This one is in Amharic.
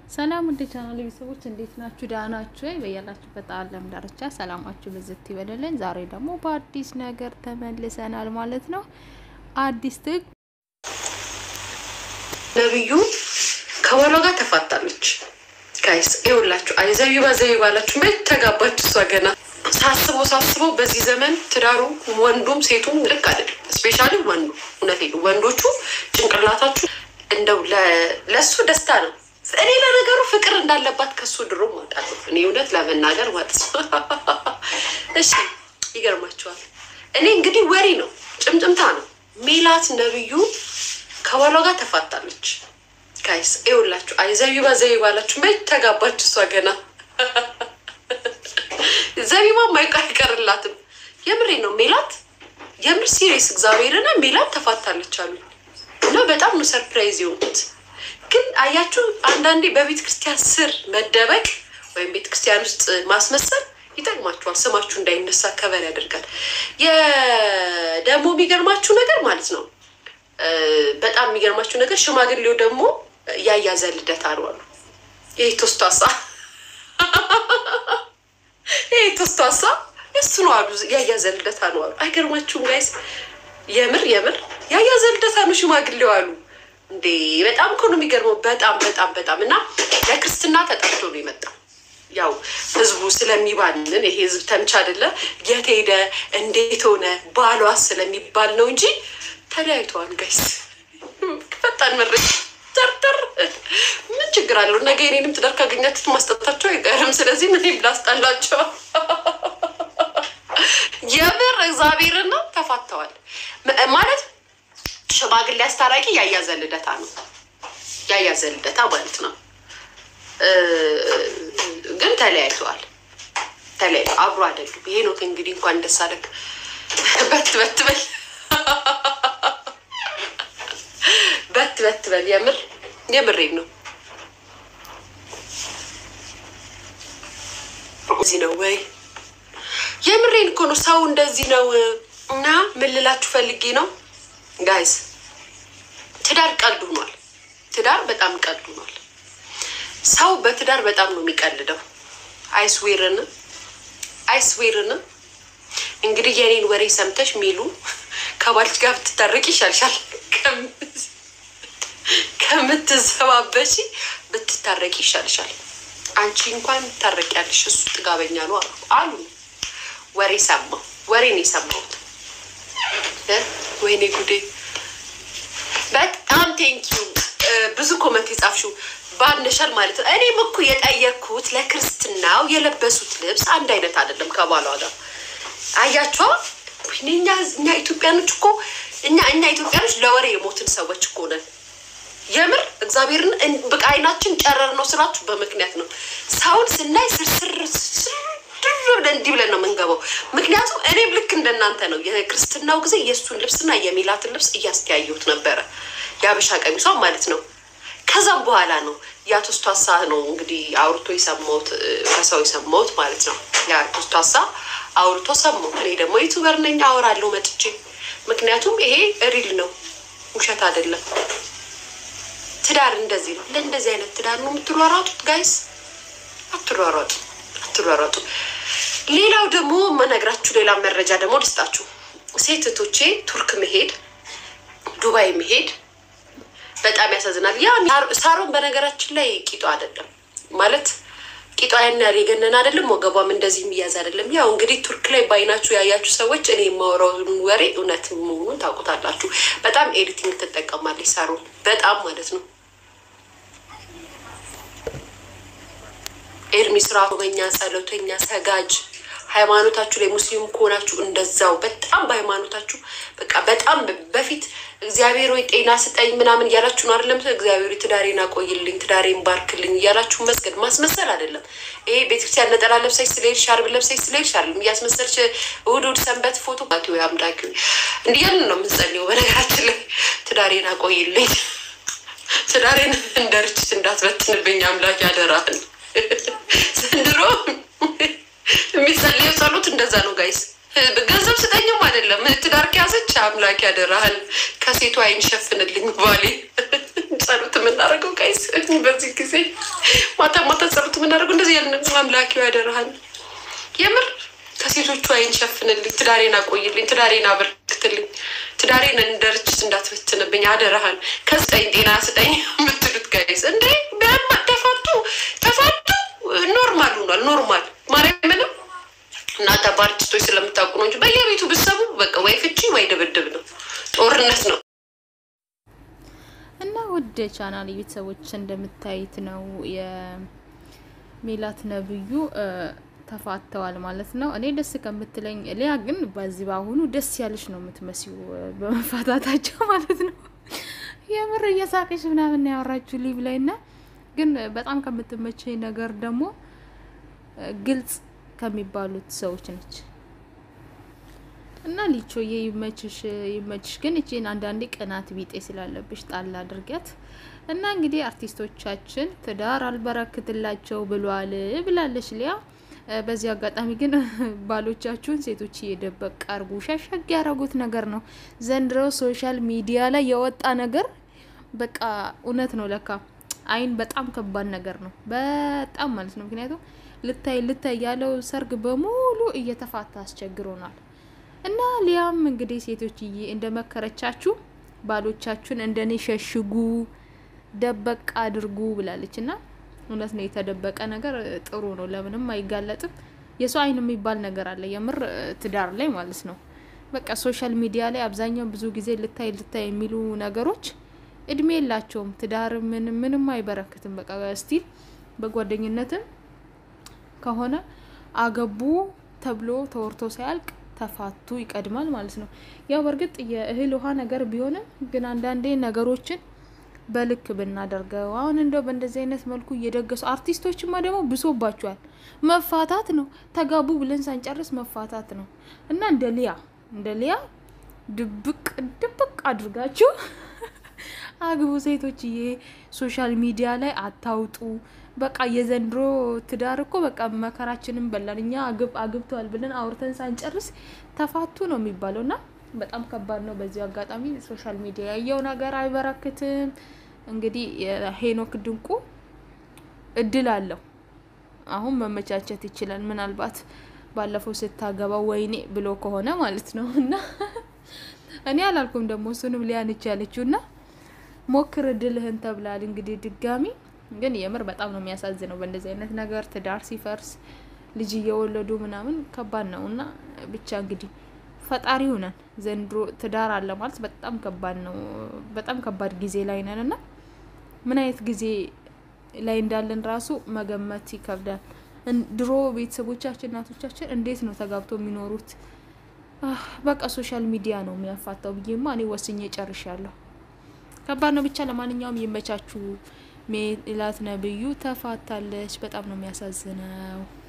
ሰላም ውድ ቻናል ቤተሰቦች እንዴት ናችሁ? ደህና ናችሁ ወይ? በያላችሁበት ዓለም ዳርቻ ሰላማችሁ ብዝት ይበልልን። ዛሬ ደግሞ በአዲስ ነገር ተመልሰናል ማለት ነው። አዲስ ትግ ነብዩ ከባሏ ጋር ተፋታለች። ጋይስ ይኸውላችሁ፣ አይ ዘቢባ ዘቢባ አላችሁ መች ተጋባች? እሷ ገና ሳስበው ሳስበው በዚህ ዘመን ትዳሩ ወንዱም ሴቱም ልክ አይደለም። ስፔሻሊ ወንዱ እውነቴን ነው። ወንዶቹ ጭንቅላታችሁ እንደው ለእሱ ደስታ ነው። እኔ ለነገሩ ፍቅር እንዳለባት ከሱ ድሮ ማውጣለሁ። እኔ እውነት ለመናገር ማለት ነው። እሺ ይገርማቸዋል። እኔ እንግዲህ ወሬ ነው ጭምጭምታ ነው። ሜላት ነብዩ ከባሏ ጋር ተፋታለች። ጋይስ ይኸውላችሁ፣ አይ ዘቢባ ዘቢባ አላችሁ መች ተጋባች? እሷ ገና ዘቢባ ማይቃ አይቀርላትም። የምሬ ነው። ሜላት የምር ሲሪየስ እግዚአብሔርና ሜላት ተፋታለች አሉ እና በጣም ነው ሰርፕራይዝ የሆኑት። ግን አያችሁ አንዳንዴ በቤተ ክርስቲያን ስር መደበቅ ወይም ቤተ ክርስቲያን ውስጥ ማስመሰል ይጠቅማችኋል። ስማችሁ እንዳይነሳ ከበር ያደርጋል። ደግሞ የሚገርማችሁ ነገር ማለት ነው በጣም የሚገርማችሁ ነገር ሽማግሌው ደግሞ ያያዘ ልደት አሉ አሉ ይህ ቶስቷሳ ይህ ቶስቷሳ እሱ ነው አሉ ያያዘ ልደታ ነው አሉ። አይገርማችሁም ጋይስ? የምር የምር ያያዘ ልደታ ነው ሽማግሌው አሉ። እንዴ በጣም እኮ ነው የሚገርመው። በጣም በጣም በጣም እና ለክርስትና ተጠርቶ ነው የመጣው። ያው ህዝቡ ስለሚባልን ይሄ ህዝብ ተምች አይደለ የት ሄደ እንዴት ሆነ ባሏ ስለሚባል ነው እንጂ ተለያይተዋል ጋይስ። ፈጣን መረጃ ተርተር ምን ችግር አለው? ነገ የኔንም ትዳር ካገኛችሁት ማስጠጣቸው አይቀርም። ስለዚህ ምን ብላስጣላቸው የምር እግዚአብሔርን ነው ተፋተዋል ማለት ሽማግሌ አስታራቂ ያያዘ ልደታ ነው ያያዘ ልደታ ማለት ነው። ግን ተለያይተዋል። ተለያዩ አብሮ አይደሉም። ይሄ ነው እንግዲህ እንኳን ደስ አለህ በት በት በል በት በት በል የምር የምሬን ነው። እዚህ ነው ወይ የምሬን እኮ ነው። ሰው እንደዚህ ነው እና ምን ልላችሁ ፈልጌ ነው ጋይስ ትዳር ቀልድ ሆኗል። ትዳር በጣም ቀልድ ሆኗል። ሰው በትዳር በጣም ነው የሚቀልደው። አይስዌርን አይስዌርን እንግዲህ የኔን ወሬ ሰምተሽ ሚሉ ከባልሽ ጋር ብትታረቅ ይሻልሻል ከምትዘባበሺ ብትታረቂ ይሻልሻል። አንቺ እንኳን ታረቂያለሽ፣ እሱ ጥጋበኛ ነው አሉ አሉ። ወሬ ሰማሁ፣ ወሬ ነው የሰማሁት። ወይኔ ጉዴ! በጣም ቴንኪዩ ብዙ ኮመንት የጻፍሽው ባነሻል ማለት ነው። እኔም እኮ የጠየቅኩት ለክርስትናው የለበሱት ልብስ አንድ አይነት አይደለም ከባሏ ጋር አያቸዋ። እኛ እኛ ኢትዮጵያኖች እኮ እኛ እኛ ኢትዮጵያኖች ለወሬ የሞትን ሰዎች እኮ ነን። የምር እግዚአብሔርን በቃ አይናችን ጨረር ነው ስራችሁ በምክንያት ነው። ሰውን ስናይ ስርስር ብለን እንዲህ ብለን ነው የምንገባው። ምክንያቱም እኔም ልክ እንደናንተ ነው የክርስትናው ጊዜ የእሱን ልብስና የሚላትን ልብስ እያስተያየሁት ነበረ፣ የአበሻ ቀሚሷን ማለት ነው። ከዛም በኋላ ነው የአቶስቷሳ ነው እንግዲህ አውርቶ የሰማሁት ከሰው የሰማሁት ማለት ነው። የአቶስቷሳ አውርቶ ሰማሁ። እኔ ደግሞ ዩቱበር ነኝ አወራለሁ መጥቼ። ምክንያቱም ይሄ ሪል ነው ውሸት አይደለም። ትዳር እንደዚህ ነው። ለእንደዚህ አይነት ትዳር ነው የምትሯሯጡት ጋይስ። አትሯሯጡ፣ አትሯሯጡ። ሌላው ደግሞ መነግራችሁ ሌላ መረጃ ደግሞ ልስጣችሁ። ሴት እህቶቼ ቱርክ መሄድ፣ ዱባይ መሄድ በጣም ያሳዝናል። ያ ሳሮን በነገራችን ላይ ቂጧ አይደለም ማለት ቂጧ ያን ያህል የገነን አይደለም፣ ወገቧም እንደዚህ የሚያዝ አይደለም። ያው እንግዲህ ቱርክ ላይ በአይናችሁ ያያችሁ ሰዎች እኔ የማወራውን ወሬ እውነት መሆኑን ታውቁታላችሁ። በጣም ኤዲቲንግ ትጠቀማለች ሳሮን በጣም ማለት ነው። ኤርሚ ስርዓቶኛ፣ ጸሎተኛ፣ ሰጋጅ ሃይማኖታችሁ ላይ ሙስሊም ከሆናችሁ እንደዛው በጣም በሃይማኖታችሁ በቃ በጣም በፊት እግዚአብሔር ወይ ጤና ስጠኝ ምናምን እያላችሁ ነው አይደለም። እግዚአብሔር ትዳሬን አቆይልኝ፣ ትዳሬን ባርክልኝ እያላችሁ መስገድ ማስመሰል አይደለም። ይሄ ቤተክርስቲያን ነጠላ ለብሰሽ ስለሄድሽ ሻርብ ለብሰሽ ስለሄድሽ አይደለም እያስመሰልሽ እሑድ እሑድ ሰንበት ፎቶ ባቲ ወይ አምላኪ እንዲህ ያልን ነው የምንጸልየው። በነገራችን ላይ ትዳሬን አቆይልኝ፣ ትዳሬን እንደ ርችት እንዳትበትንብኝ አምላክ ያደራህን ዘንድሮ የሚጸልየው ጸሎት እንደዛ ነው ጋይስ። ገንዘብ ስጠኝም አይደለም ትዳር ከያዘች አምላክ ያደራህል ከሴቱ አይን ሸፍንልኝ ባሌ ጸሎት የምናደርገው ጋይስ በዚህ ጊዜ ማታ ማታ ጸሎት የምናደርገው እንደዚህ ያልን አምላኪው ያደረሃል። የምር ከሴቶቹ አይን ሸፍንልኝ፣ ትዳሬን አቆይልኝ፣ ትዳሬን አበርክትልኝ፣ ትዳሬን እንደ ርችት እንዳትበትንብኝ አደረሃል። ከስጠኝ ጤና ስጠኝ የምትሉት ጋይስ እንዴ ተፋቱ ተፋቱ። ኖርማል ሆኗል። ኖርማል ማርያምንም እናንተ በአርቲስቶች ስለምታውቁ ነው እንጂ በየቤቱ ብሰሙ በቃ ወይ ፍቺ ወይ ድብድብ ነው፣ ጦርነት ነው። እና ውድ ቻናል ቤተሰቦች እንደምታዩት ነው የሜላት ነብዩ ተፋተዋል ማለት ነው። እኔ ደስ ከምትለኝ ሊያ ግን በዚህ በአሁኑ ደስ ያለች ነው የምትመሲው በመፋታታቸው ማለት ነው። የምር እየሳቀች ምናምን ያወራችሁ ሊብ ላይ እና ግን በጣም ከምትመቸኝ ነገር ደግሞ ግልጽ ከሚባሉት ሰዎች ነች እና ሊቾዬ ይመችሽ ይመችሽ። ግን እቺን አንዳንዴ ቅናት ቢጤ ስላለብሽ ጣል አድርጊያት እና እንግዲህ አርቲስቶቻችን ትዳር አልበረክትላቸው ብሏል ብላለች ሊያ። በዚህ አጋጣሚ ግን ባሎቻችሁን ሴቶች እየደበቅ አርጉ፣ ሸሸግ ያረጉት ነገር ነው ዘንድሮ ሶሻል ሚዲያ ላይ የወጣ ነገር በቃ እውነት ነው ለካ አይን በጣም ከባድ ነገር ነው። በጣም ማለት ነው። ምክንያቱም ልታይ ልታይ ያለው ሰርግ በሙሉ እየተፋታ አስቸግሮናል። እና ሊያም እንግዲህ ሴቶችዬ እንደመከረቻችሁ ባሎቻችሁን እንደኔ ሸሽጉ፣ ደበቅ አድርጉ ብላለች። እና እውነት ነው። የተደበቀ ነገር ጥሩ ነው፣ ለምንም አይጋለጥም። የሰው አይን የሚባል ነገር አለ፣ የምር ትዳር ላይ ማለት ነው። በቃ ሶሻል ሚዲያ ላይ አብዛኛው ብዙ ጊዜ ልታይ ልታይ የሚሉ ነገሮች እድሜ የላቸውም። ትዳር ምን ምንም አይበረክትም። በቃ ስቲል በጓደኝነትም ከሆነ አገቡ ተብሎ ተወርቶ ሳያልቅ ተፋቱ ይቀድማል ማለት ነው። ያው በእርግጥ የእህል ውሃ ነገር ቢሆንም ግን አንዳንዴ ነገሮችን በልክ ብናደርገው አሁን እንደው በእንደዚህ አይነት መልኩ እየደገሱ አርቲስቶችማ ደግሞ ብሶባቸዋል። መፋታት ነው ተጋቡ ብለን ሳንጨርስ መፋታት ነው እና እንደ ሊያ እንደ ሊያ ድብቅ ድብቅ አድርጋችሁ አግቡ ሴቶችዬ፣ ሶሻል ሚዲያ ላይ አታውጡ። በቃ የዘንድሮ ትዳር እኮ በቃ መከራችንን በላን። እኛ አግብተዋል ብለን አውርተን ሳንጨርስ ተፋቱ ነው የሚባለው እና በጣም ከባድ ነው። በዚሁ አጋጣሚ ሶሻል ሚዲያ ያየው ነገር አይበረክትም። እንግዲህ ሄኖክ ድንቁ እድል አለው አሁን መመቻቸት ይችላል። ምናልባት ባለፈው ስታገባው ወይኔ ብሎ ከሆነ ማለት ነው እና እኔ አላልኩም ደግሞ እሱንም ሊያንች ያለችው እና ሞክር እድልህን ተብላል። እንግዲህ ድጋሚ ግን የምር በጣም ነው የሚያሳዝነው በእንደዚህ አይነት ነገር ትዳር ሲፈርስ ልጅ እየወለዱ ምናምን ከባድ ነው እና ብቻ እንግዲህ ፈጣሪ ሁነን ዘንድሮ ትዳር አለ ማለት በጣም ከባድ ነው። በጣም ከባድ ጊዜ ላይ ነን እና ምን አይነት ጊዜ ላይ እንዳለን ራሱ መገመት ይከብዳል። ድሮ ቤተሰቦቻችን እናቶቻችን እንዴት ነው ተጋብቶ የሚኖሩት? በቃ ሶሻል ሚዲያ ነው የሚያፋታው ብዬማ እኔ ወስኜ ጨርሻለሁ። ከባድ ነው ብቻ። ለማንኛውም ይመቻችሁ። ሜላት ነብዩ ተፋታለች። በጣም ነው የሚያሳዝነው።